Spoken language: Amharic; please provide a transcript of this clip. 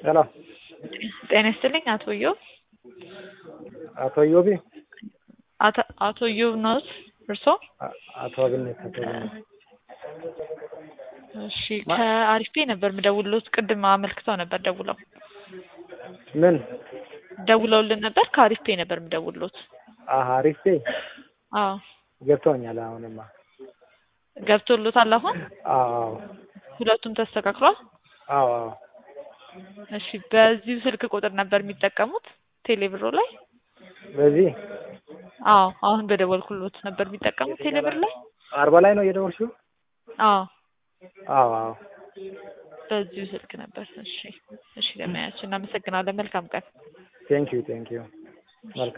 ሄሎ ጤና ይስጥልኝ አቶ ኢዮብ አቶ ኢዮቢ አቶ- አቶ ኢዮብ ነዎት እርስዎ? አ- አቶ አብነት አቶ አብነት እሺ ከአሪፍ ፔ ነበር የምደውልዎት። ቅድም አመልክተው ነበር ደውለው ምን ደውለውልን ነበር። ከአሪፍ ፔ ነበር የምደውልዎት። አሀ አሪፍ ፔ አዎ ገብቶኛል። አሁንማ ገብቶሎታል አሁን? አዎ አዎ ሁለቱም ተስተካክሏል? አዎ አዎ እሺ በዚሁ ስልክ ቁጥር ነበር የሚጠቀሙት ቴሌብሮ ላይ? በዚህ አዎ አሁን በደወልኩሎት ነበር የሚጠቀሙት ቴሌብር ላይ? አርባ ላይ ነው እየደወልሽው? አዎ አዎ አዎ በዚሁ ስልክ ነበር። እሺ እሺ ለማያችን እናመሰግናለን። መልካም ቀን። ቴንኪዩ ቴንኪዩ መልካም